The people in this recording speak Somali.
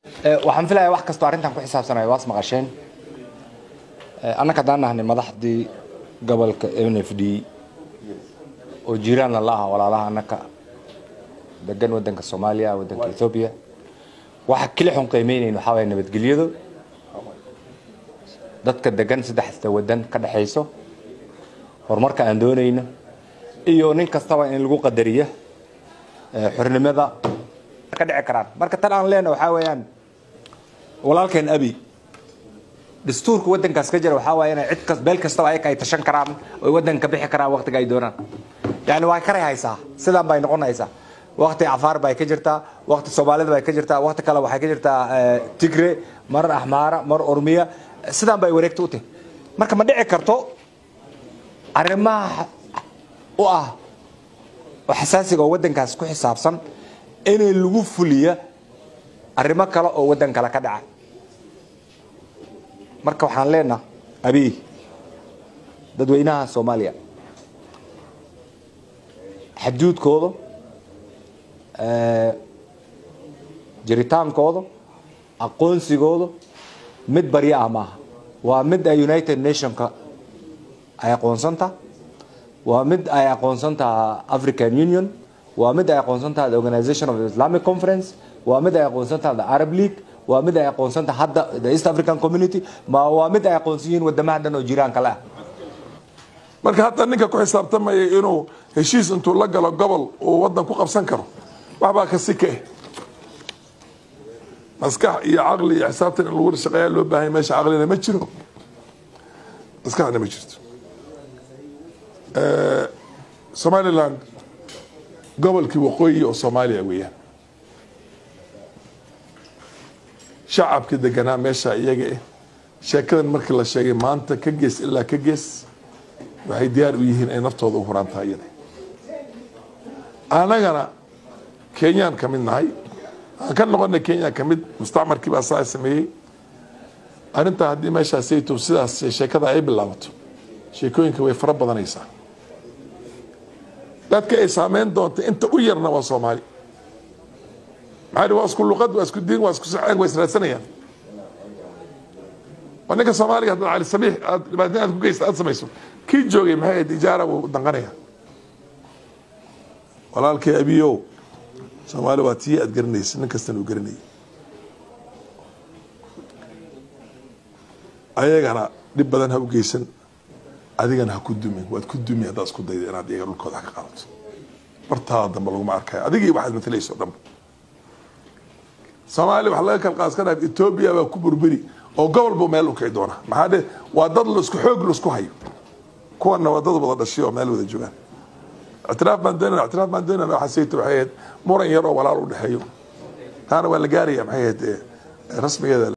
waxaan filayaa wax kastoo arrintan ku xisaabsanaya waas maqasheen annaka haddaan nahnay madaxdii gobolka n f d oo jiiraanna la aha walaalaha annaka degan wadanka soomaaliya wadanka ethoobiya waxa keli xun qiimeynayn waxaa waaya nabadgelyadu dadka degan saddexda wadan ka dhexayso horumarka aan doonayno iyo nin kastaba in lagu qadariyo xornimada ka dhici karaan marka tan aan leena waxaa weeyaan walaalkeen abi dastuurka wadankaas ka jira waxaa waaya inay cid kas beel kastaba ayaga ay tashan karaan oy wadanka bixi karaan waqtiga ay doonaan yani waa karay haysaa sidaan bay noqonaysaa waqti cafaar bay ka jirtaa waqti soomaalida bay ka jirtaa waqti kale waxay ka jirtaa tigre mar axmaara mar ormiya sidaan bay wareegta u tahay marka ma dhici karto arrimaha u ah oo xasaasiga oo wadankaas ku xisaabsan inay lagu fuliya arrimo kale oo wadan kale ka dhaca marka waxaan leenaha abiy dadweynaha soomaaliya xaduudkooda jiritaankooda aqoonsigooda mid baryo ah maaha waa mid ay united nationka ay aqoonsanta waa mid ay aqoonsantaha african union waa mid ay aqoonsantaha the organization of the islamic conference waa mid ay aqoonsantaha the arab league waa mid ay aqoonsantaha hadda the east african community ma waa mid ay aqoonsan yihiin wadamaha dhan oo jiraanka le ah marka hadda ninka ku xisaabtamaya inuu heshiis intuu la galo gobol uu wadan ku qabsan karo waxbaa ka si ka eh maskax iyo caqli iyo xisaabtan in lagu shaqeeya loo baahanya meesha caqlina ma jiro maskaxna ma jirto somaliland gobolkii waqooyi oo soomaaliya weeyaan shacabka deganaa meesha iyaga eh sheekadan markii la sheegay maanta ka gees ilaa ka gees waxay diyaar u yihiin ay naftooda u huraan tahay iyada anagana kenyaan ka mid nahay aan ka noqonay kenya ka mid mustacmarkii baa saa sameeyey arrintaa haddii meeshaasayto sidaas sheekada ay bilaabato sheekooyinka way fara badanaysaa dadka ay saameyn doonta inta u yarna waa soomaali maxaa waa isku luqad waa isku diin waa isku saceen waa israadsanayaan waa ninka soomaaliga haddaad cali sabiix aad dhibaatin aad ku geysta aad samayso kii joogay maxay ahayd ijaara wuu danqanaya walaalkay abiyow soomaali waa tii aad garanaysa nin kastana uu garanayay ayagana dhib badan ha u geysan adigana ha ku dumin waad ku dumi haddaad isku dayda inaad iyaga dhulkooda ka qaadato bartaada dambe laguma arkayo adigii waxaad matalayso dhanba soomaaliya waxa laga kala qaas ka dhaaf etoobiya baa ku burburi oo gobol buu meel u kici doona maxaa dhe waa dad laisku xoog laisku hayo kuwana waa dad wada dhashay oo meel wada joogaan ictiraaf baan doonana ictiraaf baan doonana waxaa sayta waxay ahayd muran yar oo walaal u dhexeeyo taana waa la gaaraya maxay ahayd rasmigeeda